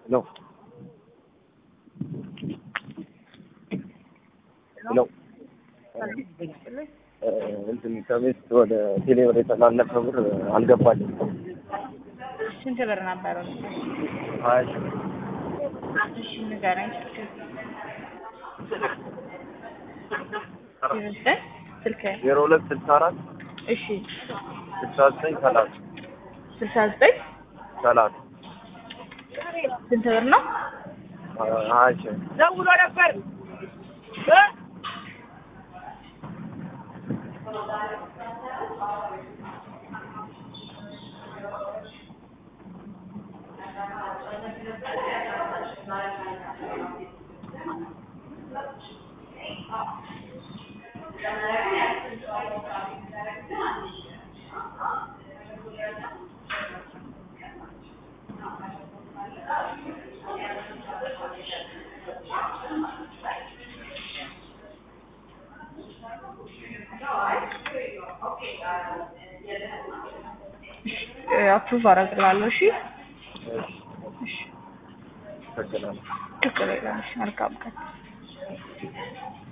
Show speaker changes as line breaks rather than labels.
ሄሎ ሄሎ እንትን ከቤት ወደ ቴሌ ወደ የተላለፈ ብር አልገባልኝ።
ስንት ብር ነበረው?
ሀያ ሺህ
እሺ ንገረኝ። ዘጠኝ ስልክ
ዜሮ ሁለት ስልሳ አራት
እሺ
ስልሳ ዘጠኝ ሰላሳ
ስልሳ ዘጠኝ
ሰላሳ
ስንት ብር ነው?
ሀያ ሺህ
ደውሎ ነበር
አፕሩቭ አደርግልሃለሁ። እሺ
አመሰግናለሁ።
ችግር የለም። እሺ መልካም ቀን